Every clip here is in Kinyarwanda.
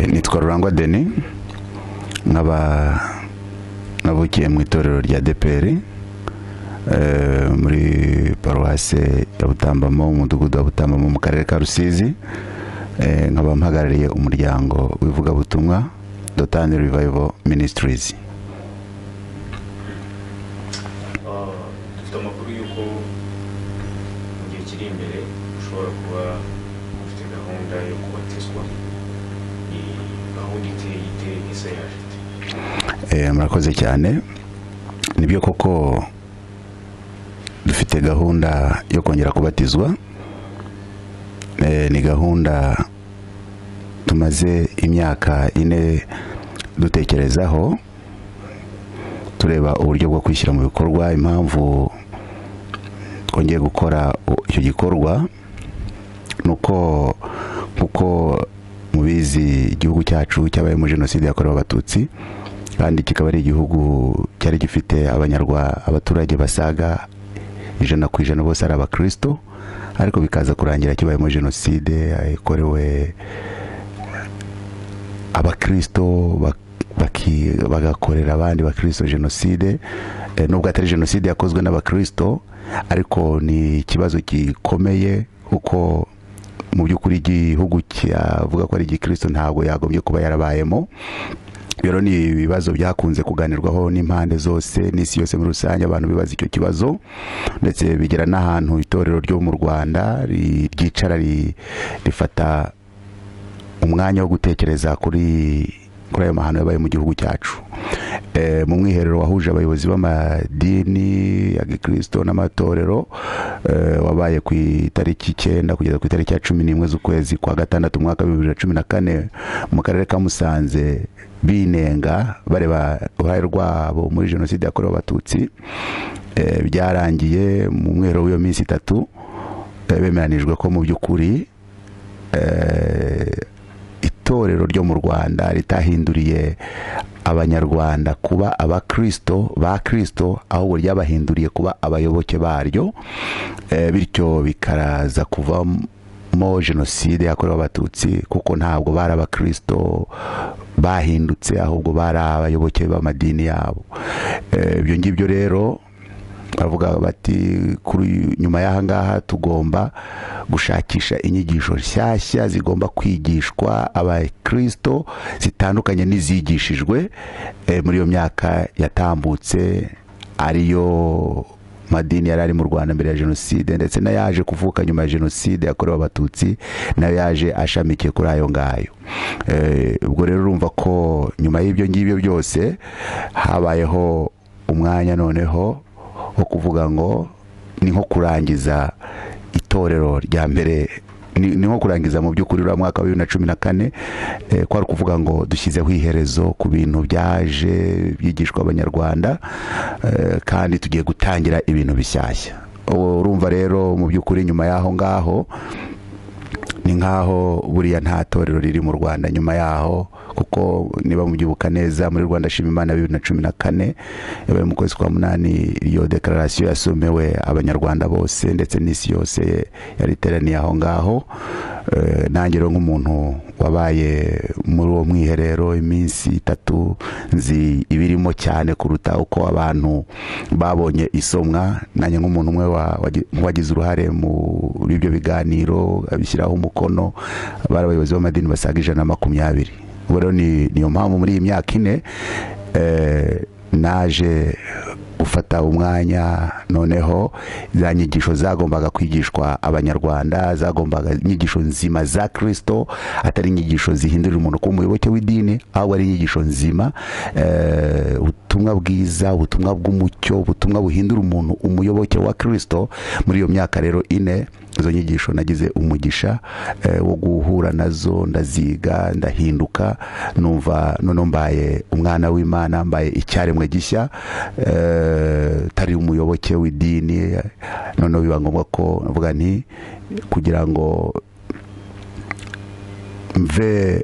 nitwa rurangwa deni nkaba navukiye mu itorero rya deperi muri paruwase ya butambamo umudugudu wa butambamo mu karere ka rusizi nkaba mpagarariye umuryango w'ivugabutumwa dotani rivayivo minisitirizi dufite amakuru y'uko mu gihe kiri imbere ushobora kuba ufite gahunda yo kubatizwa ni gahunda iteye iteye isa yaje ite Eh, murakoze cyane nibyo koko dufite gahunda yo kongera kubatizwa Eh, ni gahunda tumaze imyaka ine dutekerezaho tureba uburyo bwo kwishyira mu bikorwa impamvu twongeye gukora u- icyo gikorwa ni uko kuko mubizi igihugu cyacu cyabayemo jenoside yakorewe abatutsi kandi kikaba ari igihugu cyari gifite abanyarwa abaturage basaga ijana ku ijana bose ari abakristo ariko bikaza kurangira kibayemo jenoside yakorewe abakristo bak- baki- bagakorera abandi bakristo jenoside Eh, nubwo atari jenoside yakozwe n'abakristo ariko ni ikibazo gikomeye kuko mu by'ukuri igihugu cyavuga ko ari igikristo ntabwo yagombye kuba yarabayemo rero ni ibibazo byakunze kuganirwaho n'impande zose n'isi yose muri rusange abantu bibaza icyo kibazo ndetse bigera n'ahantu itorero ryo mu rwanda ri- ryicara ri- rifata umwanya wo gutekereza kuri kuri ayo mahano yabaye mu gihugu cyacu Eh, mu mwiherero wahuje abayobozi b'amadini ya gikristo n'amatorero eh, wabaye ku itariki icyenda kugeza ku itariki ya cumi n'imwe z'ukwezi kwa gatandatu umwaka w'ibihumbi bibiri na cumi na kane mu karere ka musanze binenga bareba uruhare rwabo muri jenoside yakorewe abatutsi Eh, byarangiye mu mwiherero w'iyo minsi itatu eh, bemeranijwe ko mu by'ukuri eh, itorero ryo mu rwanda ritahinduriye abanyarwanda kuba abakristo ba kristo ahubwo ryabahinduriye kuba abayoboke baryo Eh, bityo bikaraza kuvamo jenoside yakorewe abatutsi kuko ntabwo bari abakristo bahindutse ahubwo bari abayoboke b'amadini yabo Eh, ibyo ngibyo rero bavuga bati kuri nyuma y'aha ngaha tugomba gushakisha inyigisho nshyashya zigomba kwigishwa abakristo zitandukanye n'izigishijwe eh, muri iyo myaka yatambutse ariyo madini yari ari mu rwanda mbere ya jenoside ndetse n'ayaje kuvuka nyuma ya jenoside yakorewe abatutsi nayo yaje ashamikiye kuri ayo ngayo Eh, ubwo rero urumva ko nyuma y'ibyo ngibyo byose habayeho umwanya noneho wo kuvuga ngo ni nko kurangiza itorero rya mbere ni ni nko kurangiza mu by'ukuri uriya mwaka wa bibiri na cumi na kane eh, kwari ukuvuga ngo dushyizeho iherezo ku bintu byaje byigishwa abanyarwanda eh, kandi tugiye gutangira ibintu bishyashya Ubu urumva rero mu by'ukuri nyuma y'aho ngaho ni nk'aho buriya nta torero riri mu rwanda nyuma yaho kuko niba mubyibuka neza muri rwanda shima imana bibiri na cumi na kane yabaye mu kwezi kwa munani iyo dekararasiyo yasomewe abanyarwanda bose ndetse n'isi yose yari iteraniye aho ngaho Eh, nanjye rero nk'umuntu wabaye muri uwo mwiherero iminsi itatu nzi ibirimo cyane kuruta uko abantu babonye isomwa nanjye nk'umuntu umwe wa- wagi- wagize uruhare muri ibyo biganiro abishyiraho umukono bari abayobozi b'amadini basaga ijana na makumyabiri ubwo rero ni niyo mpamvu muri iyi myaka ine eh, naje gufata umwanya noneho za nyigisho zagombaga kwigishwa abanyarwanda zagombaga inyigisho nzima za kirisito atari inyigisho zihindurira umuntu kuba umuyoboke w'idini ahubwo ari inyigisho nzima eh, ubutumwa bwiza ubutumwa bw'umucyo ubutumwa buhindura umuntu umuyoboke wa kirisito muri iyo myaka rero ine izo nyigisho nagize umugisha eh, wo guhura nazo ndaziga ndahinduka numva none mbaye umwana w'imana mbaye icyaremwe gishya eh, tari umuyoboke w'idini none biba ngombwa ko mvuga nti kugira ngo mve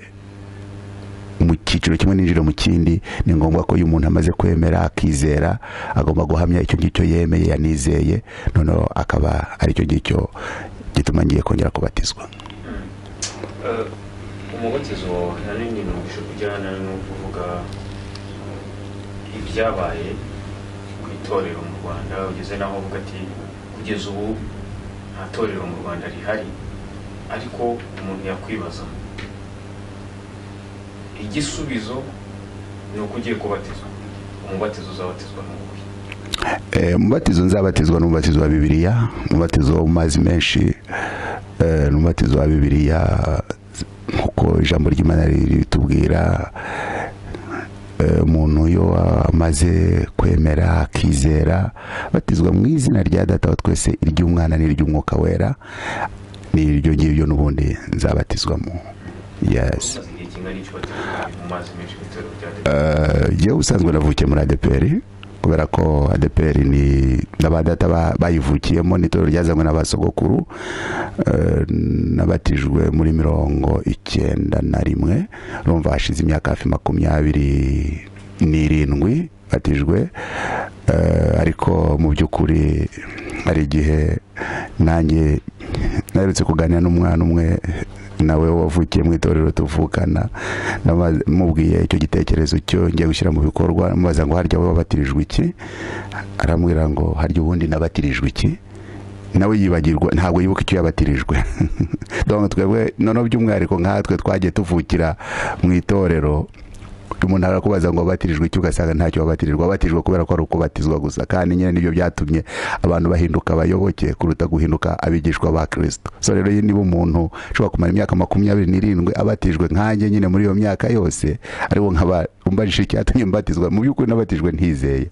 mu cyiciro kimwe n'injiro mu kindi ni ngombwa ko iyo umuntu amaze kwemera akizera agomba guhamya icyo ngicyo yemeye yanizeye noneho akaba ari icyo ngicyo gituma ngiye kongera kubatizwa Eh, umubatizo ahanini numvise kujyana no kuvuga ibyabaye ku itorero mu rwanda ugeze n'aho uvuga ati kugeza ubu nta torero mu rwanda rihari ariko umuntu yakwibaza igisubizo ni uko ugiye kubatizwa umubatizo uzabatizwa ni uwuhe Eh, umubatizo nzabatizwa n'umubatizo wa bibiliya umubatizo wo mu mazi menshi eh, n'umubatizo wa bibiliya nk'uko ijambo ry'imana ritubwira eh, umuntu iyo amaze kwemera akizera batizwa mu izina rya data wa twese iry'umwana n'iry'umwuka wera n'iryo ngiryo n'ubundi nzabatizwamo yes umaze igihe kingana icyo batizwa mu mazi menshi ku itorero rya dede Eh, njyewe ubusanzwe navukiye muri adeperi kubera ko adeperi ni n'abadata ba- bayivukiyemo n'itorero ryazanywe n'abasogokuru eh, nabatijwe muri mirongo icyenda na rimwe urumva hashize imyaka hafi makumyabiri n'irindwi batijwe eh, ariko mu by'ukuri hari igihe nanjye naherutse kuganira n'umwana umwe nawe wavukiye mu itorero tuvukana namaze- mubwiye icyo gitekerezo cyo ngiye gushyira mu bikorwa mubaza ngo harya wowe wabatirijwe iki arambwira ngo harya ubundi nabatirijwe iki nawe yibagirwa ntabwo yibuka icyo yabatirijwe donc twebwe noneho by'umwihariko nkatwe twagiye tuvukira mu itorero umuntu arakubaza ngo wabatirijwe iki ugasanga ntacyo wabatirijwe wabatirijwe kubera ko ari ukubatizwa gusa kandi nyine nibyo byatumye abantu bahinduka abayoboke kuruta guhinduka abigishwa ba kirisito so rero iyo niba umuntu ushobora kumara imyaka makumyabiri n'irindwi abatijwe nkanjye nyine muri iyo myaka yose ariwo nkaba umbajije icyatumye mbatizwa mu by'ukuri nabatijwe ntizeye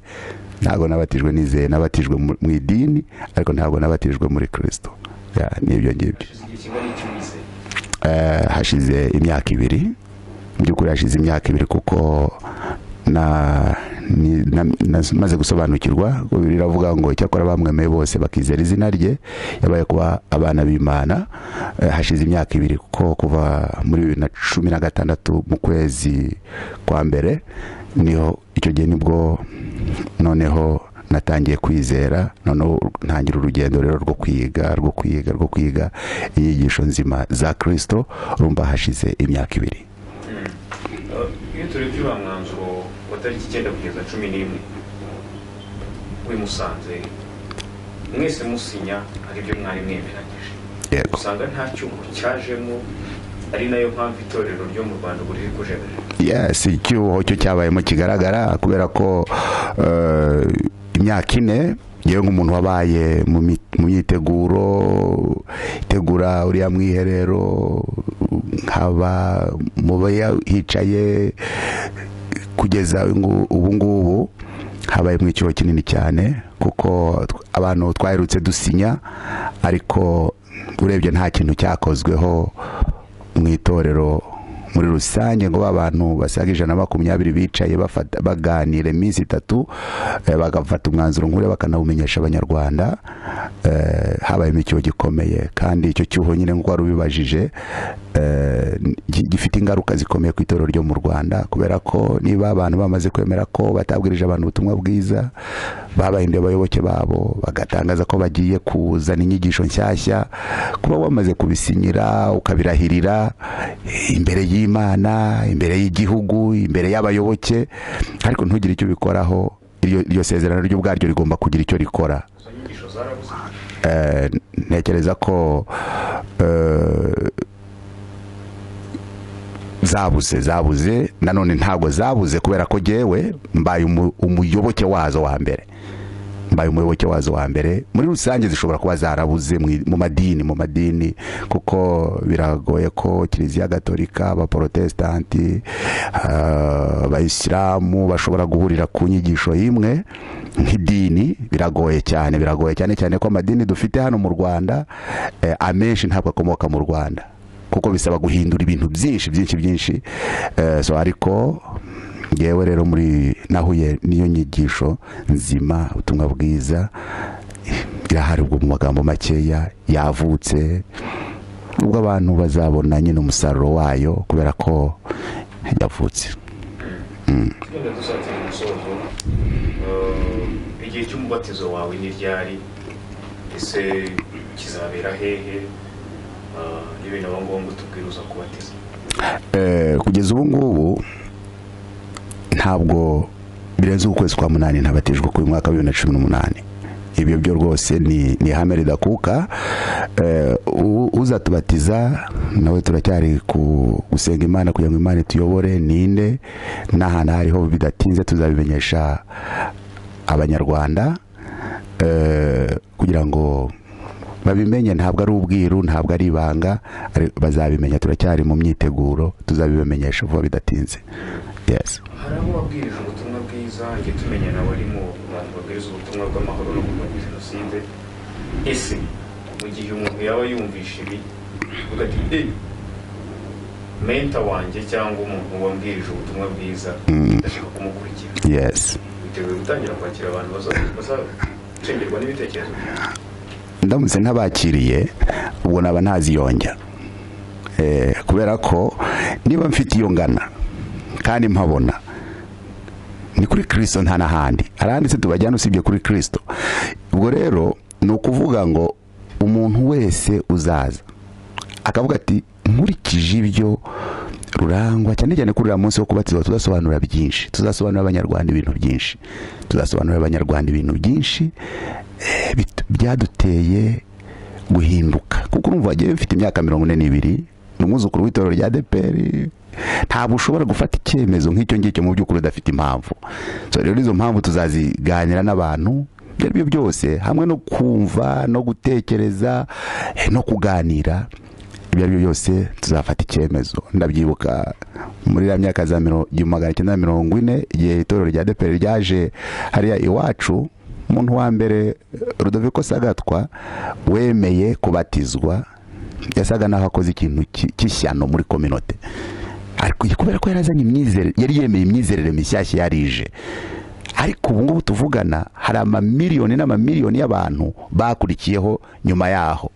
ntabwo nabatijwe nizeye nabatijwe mu mu idini ariko ntabwo nabatijwe muri kirisito Ya, n'ibyo ngibyo hashize igihe kingana icyo wizeye Eh, hashize imyaka ibiri mu by'ukuri hashize imyaka ibiri kuko na- ni- na- na- maze gusobanukirwa ngo bibiliya iravuga ngo icyakora bamwemeye bose bakizera izina rye yabaye kuba abana b'imana Eh, hashize imyaka ibiri kuko kuva muri bibiri na cumi na gatandatu mu kwezi kwa mbere niho icyo gihe nibwo noneho natangiye kwizera noneho ntangira urugendo rero rwo kwiga rwo kwiga rwo kwiga inyigisho nzima za kirisito rumba hashize imyaka ibiri Mm. Uh, iyo turebye uriya mwanzuro wa tariki icyenda kugeza cumi n'imwe wimusanze mwese musinya hari ibyo mwari mwemeranyije yego usanga nta cyuho cyajemo ari nayo mpamvu itorero ryo mu rwanda ubu riri kujereje yes icyuho cyo cyabayemo kigaragara kubera ko eh, imyaka ine yewe nk'umuntu wabaye mu mi- mu myiteguro itegura uriya mwiherero nkaba mu baya- hicaye kugeza ngu- ubu ngubu habaye mu icyuho kinini cyane kuko tw- abantu twaherutse dusinya ariko urebye nta kintu cyakozweho mu itorero muri rusange ngo ba bantu basaga ijana na makumyabiri bicaye bafata- baganira iminsi itatu eh, bagafata umwanzuro nk'uriya bakanawumenyesha abanyarwanda eh, habayemo icyuho gikomeye kandi icyo cyuho nyine nk'uko wari ubibajije eh, gi- gifite ingaruka zikomeye ku itorero ryo mu rwanda kubera ko niba abantu bamaze kwemera ko batabwirije abantu ubutumwa bwiza babahinduye abayoboke babo bagatangaza ko bagiye kuzana inyigisho nshyashya kuba wamaze kubisinyira ukabirahirira imbere y'imana imbere y'igihugu imbere y'abayoboke ariko ntugire icyo ubikoraho iryo, iryo sezerano ryo ubwaryo rigomba kugira icyo rikora izo nyigisho zarabuze Eh, ntekereza ko eh, zabuze zabuze nanone ntabwo zabuze kubera ko jyewe mbaye umu- umuyoboke wazo wa mbere mbaye umuyoboke wazo wa mbere muri rusange zishobora kuba zarabuze mu i- mu madini mu madini kuko biragoye ko kiliziya gatolika abaporotesitanti ah, abayisilamu bashobora guhurira ku nyigisho imwe nk'idini biragoye cyane biragoye cyane cyane ko amadini dufite hano mu rwanda eh, amenshi ntabwo akomoka mu rwanda kuko bisaba guhindura ibintu byinshi byinshi byinshi Eh, so ariko ngewe rero muri nahuye n'iyo nyigisho nzima ubutumwa bwiza irahari ubwo mu magambo makeya yavutse ubwo abantu bazabona nyine umusaruro wayo kubera ko yavutse tugenda dusatira umusozo Uh, igihe cy'umubatizo wawe n'iryari ese kizabera hehe Uh, niba binaba ngombwa utubwire uza kubatiza Eh, kugeza ubu ngubu ntabwo birenze ukwezi kwa munani ntabatijwe ku mwaka wa bibiri na cumi n'umunani ibyo byo rwose ni ni ihame ridakuka Eh, u- uzatubatiza nawe turacyari ku- gusenga imana kugira ngo imana ituyobore ninde n'ahantu aho ariho bidatinze tuzabimenyesha abanyarwanda eh, kugira ngo babimenye ntabwo ari ubwiru ntabwo ari ibanga ari- bazabimenya turacyari mu myiteguro tuzabimenyesha vuba bidatinze yes hari abo wabwirije ubutumwa bwiza njye tumenya nawe ari mu bantu babwiriza ubutumwa bw'amahoro no kurwanya jenoside ese mu gihe umuntu yaba yumvishe ibi uvuga ati eyi menta wanjye cyangwa umuntu wambwirije ubutumwa bwiza ndashaka kumukurikira yes biteguye gutangira kwakira abantu baza- bazacengerwa n'ibitekerezo ndamutse ntabakiriye ubwo naba ntaziyonja Eh, kubera ko niba mfite iyo ngana kandi mpabona ni kuri kirisito nta n'ahandi haranditse tubajyana usibye kuri kirisito ubwo rero ni ukuvuga ngo umuntu wese uzaza akavuga ati nkurikije ibyo rurangwa cyane cyane kuri uriya munsi wo kubatizwa tuzasobanura byinshi tuzasobanurira abanyarwanda ibintu byinshi tuzasobanurira abanyarwanda ibintu byinshi eh, bit- byaduteye guhinduka kuko urumva wagiye bifite imyaka mirongo ine n'ibiri ni umwuzukuru w'itorero rya deperi ntabwo ushobora gufata icyemezo nk'icyo ngicyo mu by'ukuri udafite impamvu so rero izo mpamvu tuzaziganira n'abantu ibyo ari byo byose hamwe no kumva no gutekereza eh, no kuganira ibyo ari byo byose tuzafata icyemezo ndabyibuka muri ya myaka za miro- igihumbi magana cyenda na mirongo ine igihe itorero rya deperi ryaje hariya iwacu umuntu wa mbere rudoviko sagatwa wemeye kubatizwa yasaga naho akoze ikintu ki- cy'ishyano muri kominote ariko kubera ko yarazanye imyizerere yari yemeye imyizerere mishyashya yarije ariko ubu ngubu tuvugana hari amamiliyoni n'amamiliyoni y'abantu bakurikiyeho nyuma yaho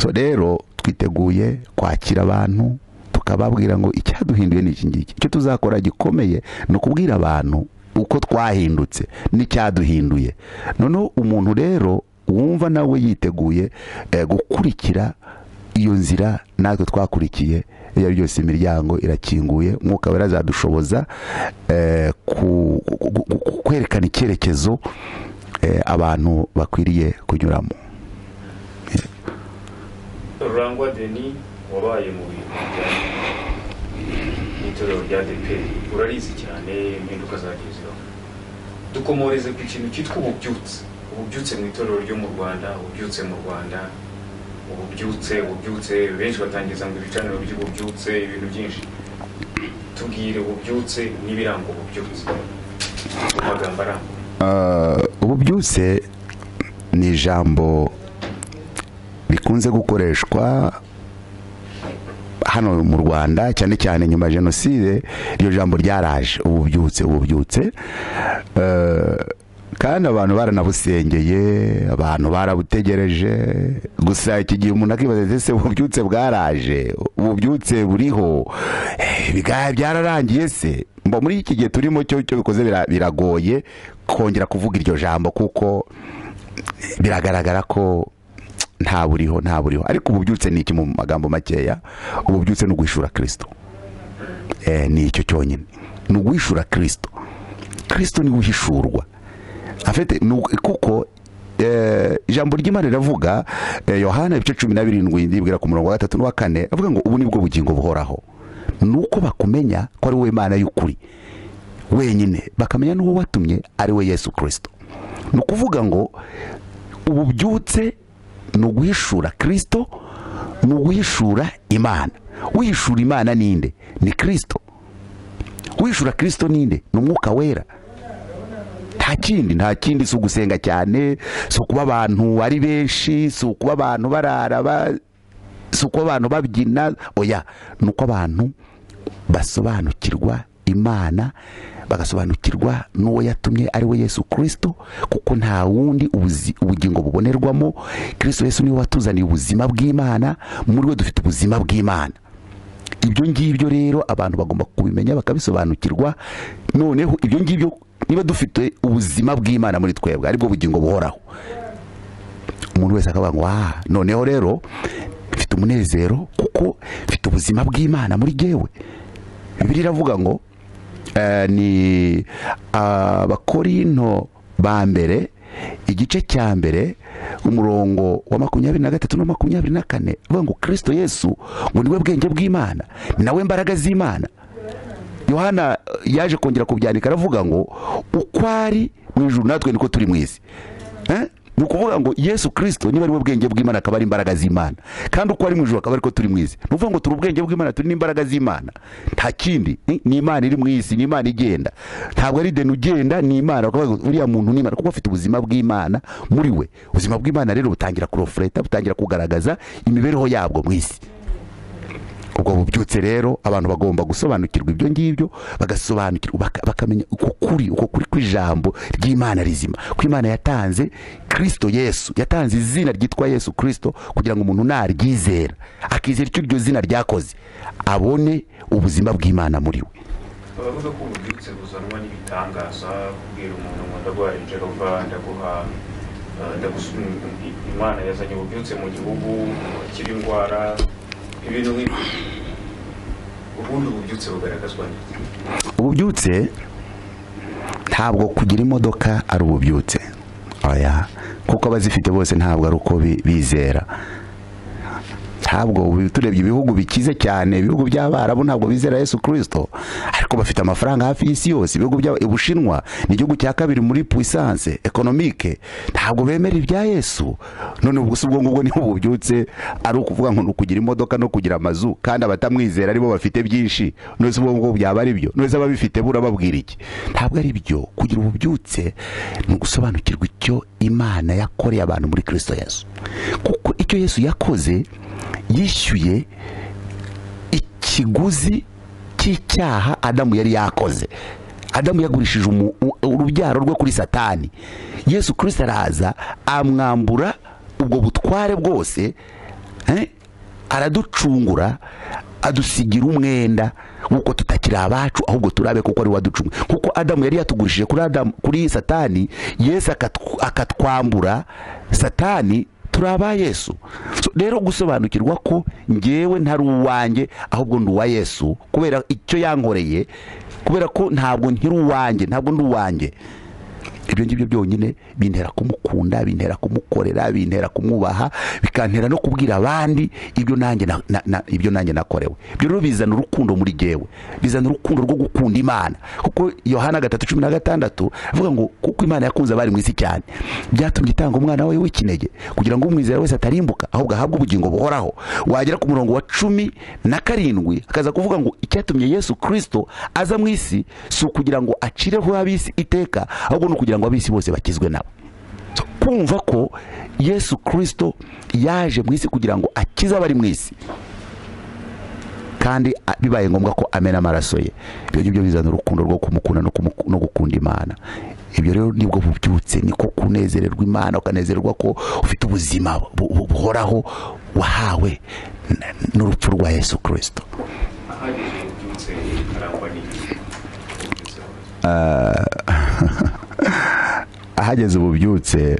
so rero twiteguye kwakira abantu tukababwira ngo icyaduhinduye ni iki ngiki icyo tuzakora gikomeye ni ukubwira abantu uko twahindutse n'icyaduhinduye noneho umuntu rero wumva nawe yiteguye eh, gukurikira iyo nzira natwe twakurikiye iyo ari byose imiryango irakinguye umwuka wera azadushoboza eh, ku- ku- ku- ku- kwerekana icyerekezo eh, abantu bakwiriye kunyuramo rurangwa deni wabaye mu bintu bijyanye n'itorero rya deperi urarizi cyane impinduka zagiye zibaho dukomoreze ku kintu cyitwa ububyutse ububyutse mu itorero ryo mu rwanda ububyutse mu rwanda ububyutse ububyutse benshi batangiza ngo ibicaniro by'ububyutse ibintu byinshi tubwire ububyutse n'ibiranga ububyutse mu magambo arambuye Eh, ububyutse ni ijambo rikunze gukoreshwa hano mu rwanda cyane cyane nyuma ya jenoside iryo jambo ryaraje ububyutse ububyutse Eh, kandi abantu baranabusengeye abantu barabutegereje gusa iki gihe umuntu akibaza ati ese ububyutse bwaraje ububyutse buriho Eh, bigaya byararangiye se mba muri iki gihe turimo cyo cyo bikoze bira- biragoye kongera kuvuga iryo jambo kuko biragaragara ko nta buriho nta buriho ariko ububyutse ni iki mu magambo makeya ububyutse ni uguhishura kirisito Eh, ni icyo cyonyine ni uguhishura kirisito kirisito ni we uhishurwa afite ni uku- kuko eh, ijambo ry'imana riravuga eh, yohana ibice cumi na birindwi ndibwira ku murongo wa gatatu n'uwa kane avuga ngo ubu ni bwo bugingo buhoraho ni uko bakumenya ko ari wowe imana y'ukuri wenyine bakamenya n'uwo watumye ari we yesu kirisito ni ukuvuga ngo ububyutse ni uguhishura kirisito ni uguhishura imana wihishura imana ninde ni kirisito wihishura kirisito ninde ni umwuka wera nta kindi nta kindi si ugusenga cyane si ukuba abantu ari benshi si ukuba abantu barara ba- si uko abantu babyina oya ni uko abantu basobanukirwa imana bagasobanukirwa n'uwo yatumye ari we yesu kirisito kuko nta wundi ubuzi- ubugingo bubonerwamo kirisito yesu niwe watuzaniye ubuzima bw'imana muri we dufite ubuzima bw'imana ibyo ngibyo rero abantu bagomba kubimenya bakabisobanukirwa noneho ibyo ngibyo niba dufite ubuzima bw'imana muri twebwe aribwo bugingo buhoraho umuntu wese akavuga ngo aha noneho rero mfite umunezero kuko mfite ubuzima bw'imana muri jyewe bibiri iravuga ngo eh, ni abakorinto ba mbere igice cya mbere umurongo wa makumyabiri na gatatu na makumyabiri na kane bavuga ngo kirisito yesu ngo niwe bwenge bw'imana ni nawe mbaraga z'imana yohana eh, yaje kongera kubyandika aravuga ngo uko ari mu ijuru natwe niko turi mu isi Eh? ni ukuvuga ngo yesu kirisito niba ari we bwenge bw'imana akaba ari imbaraga z'imana kandi uko ari mu ijuru akaba ariko turi mu isi ni ukuvuga ngo turi ubwenge bw'imana turi n'imbaraga z'imana nta kindi eh? ni imana iri mu isi ni imana igenda ntabwo ari deni ugenda ni imana bakavuga ngo uriya muntu ni imana kuko afite ubuzima bw'imana muri we ubuzima bw'imana rero butangira kurofureta butangira kugaragaza imibereho yabwo mu isi ubwo bubyutse rero abantu bagomba gusobanukirwa ibyo ngibyo bagasobanukirwa baka- bakamenya uko kuri uko kuri kw'ijambo ry'imana rizima ko imana yatanze kirisito yesu yatanze izina ryitwa yesu kirisito kugira ngo umuntu naryizera akizera icyo iryo zina ryakoze abone ubuzima bw'imana muri we baravuga ko ububyutse buzanwa n'ibitangaza kubwira umuntu ngo ndaguhaye jerova ndaguha eh, ndagusu- imana yazanye ububyutse mu gihugu akira indwara ibintu nk'ibyo ubundi ububyutse bugaragazwa n'iki ububyutse ntabwo kugira imodoka ari ububyutse oya kuko abazifite bose ntabwo ari uko bi- bizera ntabwo ubu- turebye ibihugu bikize cyane ibihugu by'abarabu ntabwo bizera yesu kirisito ariko bafite amafaranga hafi y'isi yose ibihugu bya ubushinwa ni igihugu cya kabiri muri puissance ekonomike ntabwo bemera ibya yesu none ubwo si ubwo ngubwo niho bubyutse ari ukuvuga ngo ni ukugira imodoka no kugira amazu kandi abatamwizera aribo bafite byinshi none se ubwo ngubwo byaba ari byo none se ababifite burababwira iki ntabwo ari byo kugira ububyutse ni ugusobanukirwa icyo imana yakoreye abantu muri kirisito yesu kuko icyo yesu yakoze yishyuye ikiguzi cy'icyaha adamu yari yakoze adamu yagurishije umu- u- urubyaro rwe kuri satani yesu kirisita araza amwambura ubwo butware bwose eh, araducungura adusigira umwenda w'uko tutakiri abacu ahubwo turabe kuko ari we waducunguye kuko adamu yari yatugurishije kuri adamu kuri satani yesu akatw- akatwambura satani turi aba yesu So, rero gusobanukirwa ko ngewe ntari uwanjye ahubwo ndi uwa yesu kubera icyo yankoreye kubera ko ntabwo nkiri uwanjye ntabwo ndi uwanjye ibyo ngibyo byonyine bintera kumukunda bintera kumukorera bintera kumwubaha bikantera no kubwira abandi ibyo nanjye na- na- na- ibyo nanjye nakorewe ibyo rero bizana urukundo muri jyewe bizana urukundo rwo gukunda imana kuko yohana gatatu cumi na gatandatu avuga ngo kuko imana yakunze abari mu isi cyane byatumye itanga umwana we w'ikinege kugira ngo umwizera wese atarimbuka ahubwo ahabwe ubugingo buhoraho wagera ku murongo wa cumi na karindwi akaza kuvuga ngo icyatumye yesu kirisito aza mu isi si ukugira ngo acireho ab'isi iteka ahubwo ni ukugira ngo ab'isi bose bakizwe nabo So, kumva ko yesu kirisito yaje mu isi kugira ngo akize abari mu isi kandi a- bibaye ngombwa ko amena amaraso ye ibyo ngibyo bizana urukundo rwo kumukunda no, kumuku- no gukunda imana ibyo rero nibwo bubyutse niko kunezererwa imana ukanezererwa ko ufite ubuzima bu- bu- buhoraho wahawe n- n'urupfu rwa yesu kirisito ahageze ububyutse arangwa n'iki ububyutse bugaragazwa ahageze ububyutse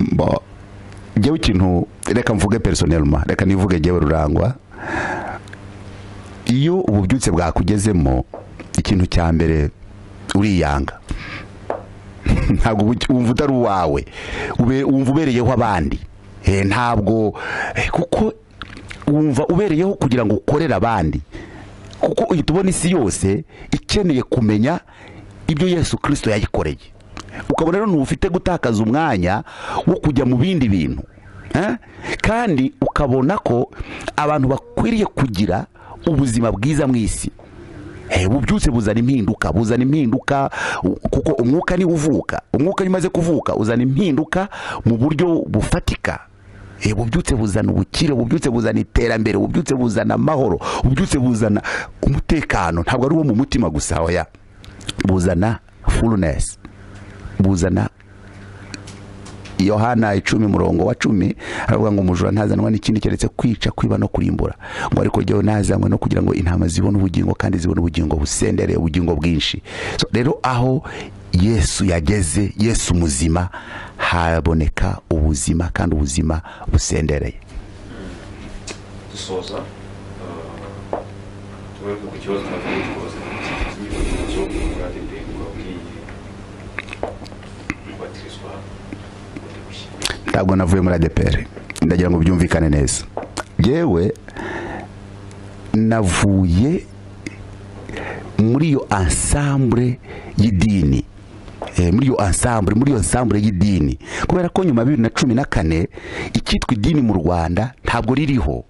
mbo njyewe ikintu reka mvuge personelma reka nivuge njyewe rurangwa iyo ububyutse bwakugezemo ikintu cya mbere uriyanga ntabwo ubu- wumva utari uwawe ube- wumva ubereyeho abandi Eh, ntabwo eh, kuko wumva ubereyeho kugira ngo ukorere abandi kuko uhita ubona isi yose ikeneye kumenya ibyo yesu kirisito yayikoreye ukabona rero ntufite gutakaza umwanya wo kujya mu bindi bintu Eh? kandi ukabona ko abantu bakwiriye kugira ubuzima bwiza mu isi Eh, ububyutse buzana impinduka buzana impinduka u- kuko umwuka niwo uvuka umwuka nimaze kuvuka uzana impinduka mu buryo bufatika Eh, ububyutse buzana ubukire ububyutse buzana iterambere ububyutse buzana amahoro ububyutse buzana umutekano ntabwo ari uwo mu mutima gusa oya buzana fullness buzana yohana icumi murongo wa cumi aravuga ngo umujura ntazanwa n'ikindi keretse kwica kwiba no kurimbura ngo ariko jyewe nazanywe no kugira ngo intama zibone ubugingo kandi zibone ubugingo busendereye ubugingo bwinshi so, rero aho yesu yageze yesu muzima haboneka ubuzima kandi ubuzima busendereye Mm. dusoza ah, tugaruke ku kibazo tumaze kubaza inyifato zo murade ndende wabwiye kubatirizwa bundi bushya ntabwo navuye muri adeperi ndagira ngo byumvikane neza yewe navuye muri iyo ansambure y'idini Eh, muri iyo ansambure muri iyo ansambure y'idini kubera ko nyuma ya bibiri na cumi na kane icyitwa idini mu rwanda ntabwo ririho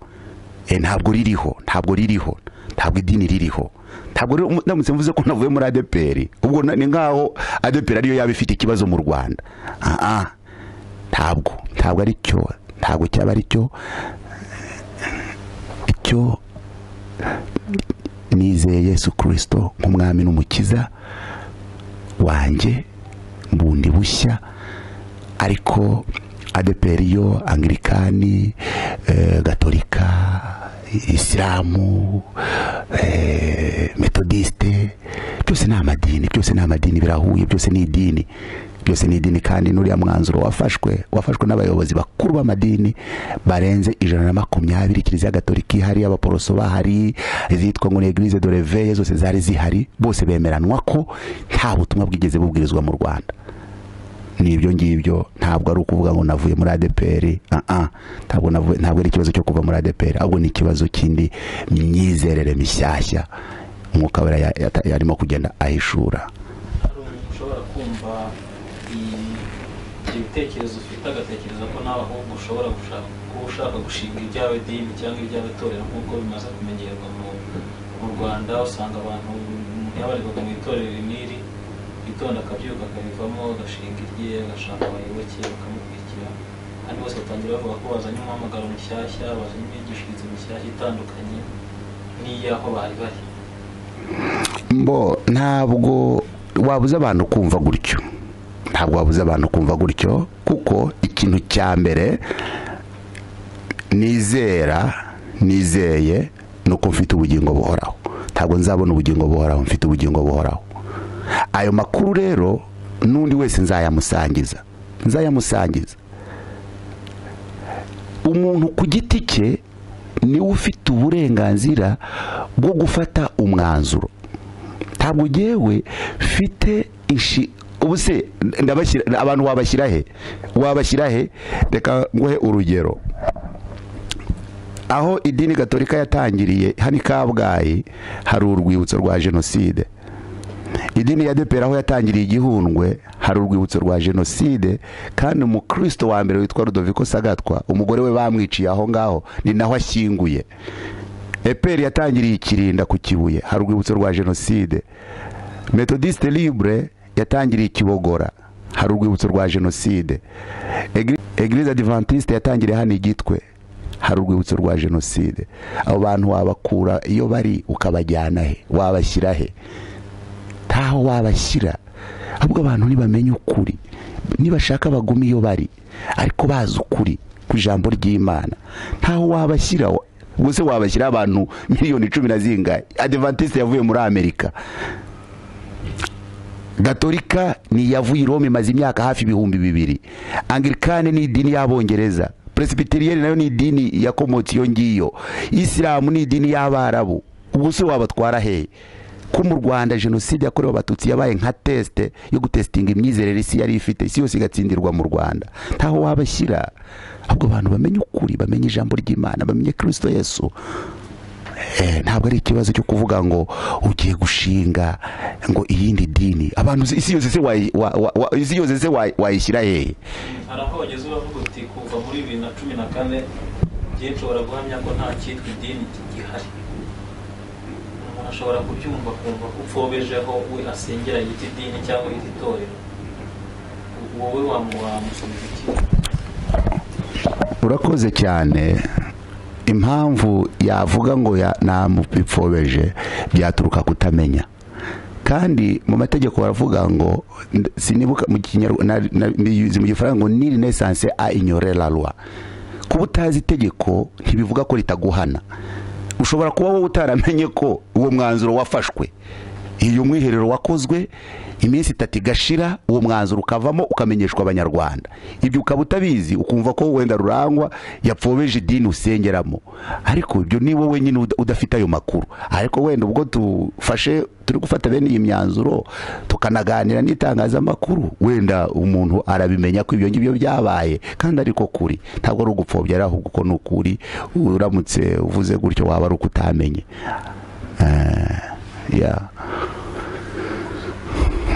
Eh, ntabwo ririho ntabwo ririho ntabwo idini ririho ntabwo rero ndamutse mvuze ko navuye muri adeperi ubwo na- ni nkaho adeperi ariyo yaba ifite ikibazo mu rwanda ah ah ntabwo ntabwo ari cyo ntabwo cyaba ari cyo icyo nizeye yesu kirisito nk'umwami n'umukiza wanjye bundi bushya ariko adeperi yo angirikani eh, gatolika isilamu eh, metodiste byose ni amadini byose ni amadini birahuye byose ni idini byose ni idini kandi n'uriya mwanzuro wafashwe wafashwe n'abayobozi bakuru b'amadini barenze ijana na makumyabiri kiliziya gatolika ihari abaporoso bahari izitwa ngo ni eglise de reveye zose zari zihari bose bemeranwa ko nta butumwa bwigeze bubwirizwa mu rwanda n'ibyo ngibyo ntabwo ari ukuvuga ngo navuye muri adeperi aha ntabwo navuye ntabwo ari ikibazo cyo kuva muri adeperi ahubwo ni ikibazo cy'indi myizerere mishyashya nk'uko aba ya- yata- yarimo kugenda ahishura hari umuntu ushobora kumva iyi- ibyo bitekerezo ufite agatekereza ko nawe ahubwo ushobora gushaka kuba ushaka gushinga ibyawe dini cyangwa ibyawe torero nk'uko bimaze kumenyerwa mu mu rwanda usanga abantu umuntu yabarirwaga mu itorero iniri itonda akabyuka akabivamo agashinga irye agashaka abayoboke bakamukurikira kandi bose batangira bavuga ko bazanye umuhamagaro mushyashya bazanye imyigishirize mishyashya itandukanye n'iy'aho bari bari mbo ntabwo wabuza abantu kumva gutyo ntabwo wabuza abantu kumva gutyo kuko ikintu cya mbere nizera nizeye ni uko mfite ubugingo buhoraho ntabwo nzabona ubugingo buhoraho mfite ubugingo buhoraho ayo makuru rero n'undi wese nzayamusangiza nzayamusangiza umuntu ku giti cye niwe ufite uburenganzira bwo gufata umwanzuro ntabwo ngewe mfite inshi ubu se ndabashyira abantu wabashyira he wabashyira he reka nguhe urugero aho idini gatolika yatangiriye hano i kabgayi hari urwibutso rwa jenoside idini ya depera aho yatangiriye igihundwe hari urwibutso rwa jenoside kandi umukristo wa mbere witwa rudoviko sagatwa umugore we bamwiciye aho ngaho ni naho ashyinguye eperi yatangiriye ikirinda ku kibuye hari urwibutso rwa jenoside metodiste libre yatangiriye ikibogora hari urwibutso rwa jenoside Egri- eglise adventiste yatangiriye hano igitwe hari urwibutso rwa jenoside abo bantu wabakura iyo bari ukabajyana he wabashyira he ntaho wabashyira ahubwo abantu ntibamenye ukuri nibashaka bagume iyo bari ariko bazi ukuri ku ijambo ry'imana ntaho wabashyira wa- ubwo se wabashyira abantu miliyoni cumi na zingahe adventiste yavuye muri amerika gatolika ni iyavuye i rome imaze imyaka hafi ibihumbi bibiri angirikane ni idini y'abongereza presibiteriyeri nayo ni idini yakomotse iyo ngiyo isilamu ni idini y'abarabu ubwo se wabatwara hehe ko mu rwanda jenoside yakorewe abatutsi yabaye nka tesite yo gutesitinga imyizerere isi yari ifite isi yose igatsindirwa mu rwanda ntaho wabashyira ahubwo abantu bamenye ukuri bamenye ijambo ry'imana bamenye kirisito yesu Eh, ntabwo ari ikibazo cyo kuvuga ngo ugiye gushinga ngo iyindi dini abantu si- isi yose se wayi- wa- wa- wa- isi yose se wayi- wayishyira hehe hari aho bageze bavuga uti kuva muri bibiri na cumi na kane njye nshobora guhamya ko nta cyitwa idini gihari umuntu ashobora kubyumva akumva ko upfobejeho we asengera yita idini cyangwa yita itorero wowe wamu- wamusubiza iki urakoze cyane impamvu yavuga ngo ya- namupfobeje byaturuka kutamenya kandi mu mategeko baravuga ngo nd- sinibuka mu kinyarwanda mbizi mu gifaransa ngo niri nesanse a ignorer la loi kuba utazi itegeko ntibivuga ko ritaguhana ushobora kuba wowe utaramenye ko uwo mwanzuro wafashwe iyo umwiherero wakozwe iminsi itatu igashira uwo mwanzuro ukavamo ukamenyeshwa abanyarwanda ibyo ukaba utabizi ukumva ko wenda rurangwa yapfobeje idini usengeramo ariko ibyo ni wowe nyine uda- udafite ayo makuru ariko wenda ubwo dufashe turi gufata bene iyi myanzuro tukanaganira n'itangazamakuru wenda umuntu arabimenya ko ibyo ngibyo byabaye kandi ariko kuri ntabwo ari ugupfobya ari ahubwo uko ni ukuri uramutse uvuze gutyo waba ari uko utamenye Eh, yeah.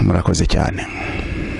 murakoze cyane